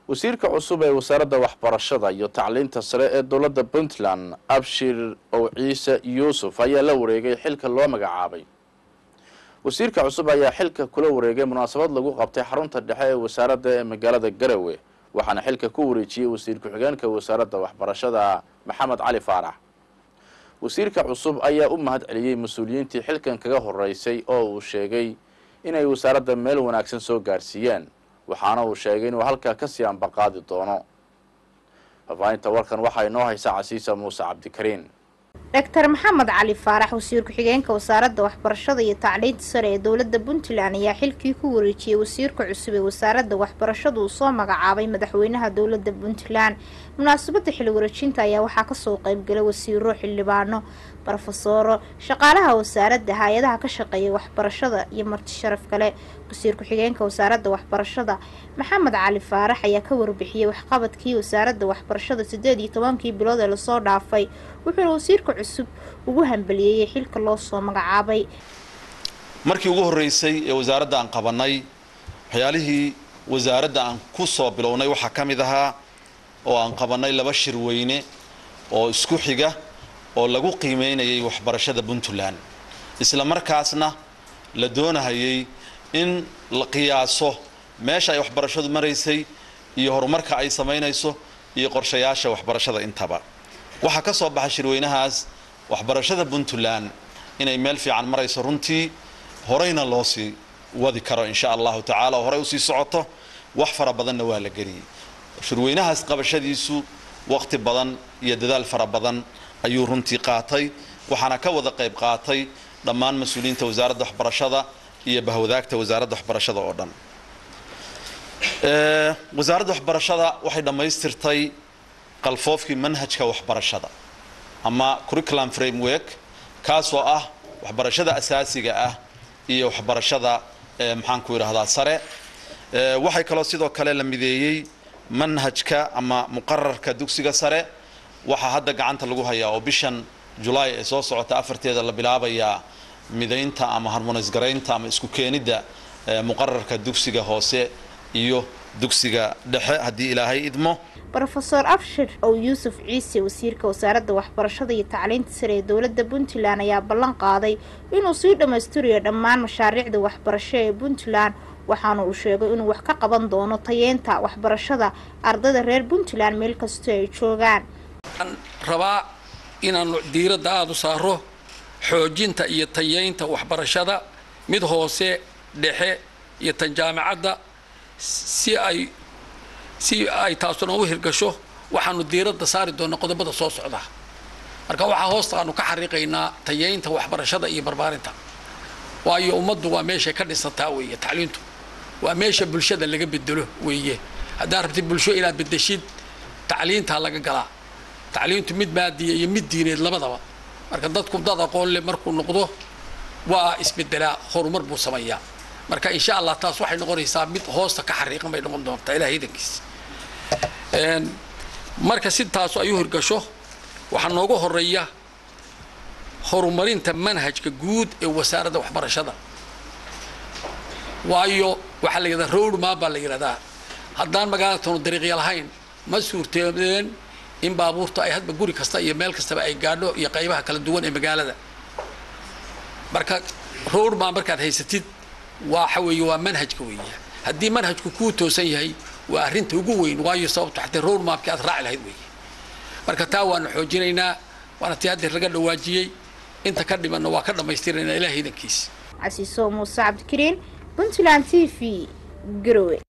wasiirka cusub ee wasaaradda waxbarashada iyo tacliinta sare ee dowladda puntland abshir ow ciise yuusuf ayaa la wareegay xilka loo magacaabay wasiirka cusub ayaa xilka kula wareegay munaasabad lagu qabtay xarunta dhexe ee wasaaradda ee magaalada garowe waxaana xilka ku wareejiyey wasiir ku-xigeenka wasaaradda waxbarashada maxamed cali faarax wasiirka cusub ayaa u mahad celiyey mas-uuliyiintii xilkan kaga horeysay oo uu sheegay inay wasaaradda meel wanaagsan soo gaarsiiyeen waxaana uu sheegay inuu halkaa kasii ambaqaadi doono fafaahinta warkan waxaa inoo haysa casiisa muuse cabdikariin doctor maxamed cali faarax wasiir ku-xigeenka wasaaradda waxbarashada iyo tacliinta sare ee dowladda puntland ayaa xilkii ku wareejiyey wasiirka cusub ee wasaaradda waxbarashada uu soo magacaabay madaxweynaha dowladda puntland munaasabadda xil wareejinta ayaa waxaa kasoo qeybgalay wasiiro xildhibaano barofesoro shaqaalaha wasaaradda hay-adaha ka shaqeeya waxbarashada iyo marti sharaf kale wasiir ku-xigeenka wasaaradda waxbarashada maxamed cali faarax ayaa ka warbixiyey waxqabadkii wasaaradda waxbarashada sideed iyo tobankii bilood ee lasoo dhaafay wuxuuna wasiirka cusub ugu hambaliyeeyey xilka loo soo magacaabay markii ugu horreysay ee wasaaradda aan qabanay waxyaalihii wasaaradda aan ku soo bilownay waxaa ka mid ahaa oo aan qabanay laba shir weyne oo isku xiga oo lagu qiimeynayay waxbarashada puntland isla markaasna la doonahayay in la qiyaaso meesha ay waxbarashadu maraysay iyo horumarka ay samaynayso iyo qorshayaasha waxbarashada intaba waxaa ka soo baxay shirweynahaas waxbarashada puntland inay meel fiican marayso runtii horeyna loo sii wadi karo insha allahu tacaala oo horey usii socoto wax fara badanna waa la geliyey shirweynahaas qabashadiisu waqti badan iyo dadaal fara badan ayuu runtii qaatay waxaana ka wada qayb qaatay dhammaan mas-uuliyiinta wasaaradda waxbarashada iyo bahwadaagta wasaaradda waxbarashada oo dhan wasaaradda waxbarashada waxay dhammaystirtay qalfoofkii manhajka waxbarashada ama curriculum framework kaasoo ah waxbarashada asaasiga ah iyo waxbarashada maxaan ku yidhahdaa sare waxay kaloo sidoo kale la mideeyey manhajka ama muqararka dugsiga sare waxaa hadda gacanta lagu hayaa oo bishan julaay ee soo socota afarteeda la bilaabayaa midaynta ama harmonis garaynta ama isku keenidda muqararka dugsiga hoose iyo dugsiga dhexe haddii ilaahay idmo rofeor abshir ow yuusuf ciise wasiirka wasaaradda waxbarashada iyo tacliinta sare ee dowladda puntland ayaa ballan qaaday inuu sii dhammaystirayo dhammaan mashaariicda waxbarasho ee puntland waxaana uu sheegay inuu wax ka qaban doono tayeenta waxbarashada ardayda reer puntland meel kastoo ay joogaan waxaan rabaa inaanu diiradda aada u saaro xoojinta iyo tayeynta waxbarashada mid hoose dhexe iyo tan jaamacadda si ay si ay taasuna u hirgasho waxaanu diiradda saari doonaa qodobada soo socda marka waxaa hoosta aanu ka xariiqaynaa tayeynta waxbarashada iyo barbaarinta waayo ummaddu waa meeshay ka dhisantaa weeye tacliintu waa meesha bulshada laga bedelo weeye haddaad rabtid bulsho inaad bedeshid tacliintaa laga galaa tacliintu mid maadiya iyo mid diineed labadaba marka dadku dad aqoon leh markuu noqdo waa isbedelaa horumar buu sameeyaa marka insha allah taas waxay noqonaysaa mid hoosta ka xariiqan bay noqon doontaa ilahay idankiisa marka si taasu ay u hirgasho waxaa nooga horeeya horumarinta manhajka guud ee wasaaradda waxbarashada waayo waxaa la yidhahdaa road map baa la yidhahdaa haddaan magaalada tanu dariiqya lahayn ma suurteedeen in baabuurta ay hadba guri kasta iyo meel kastaba ay gaadho iyo qaybaha kala duwan ee magaalada marka road map markaad haysatid waxa weeye waa manhajka weeye haddii manhajku kuu toosan yahay waa arrinta ugu weyn waayo sababto xatee road mapkii aad raaci lahayd weeye marka taa waanu xoojinaynaa waana tii haddeer laga dhawaajiyey inta ka dhimanna waa ka dhammaystiraynaa ilaah idankiisa casiiso muuse cabdikariin puntland t v garowe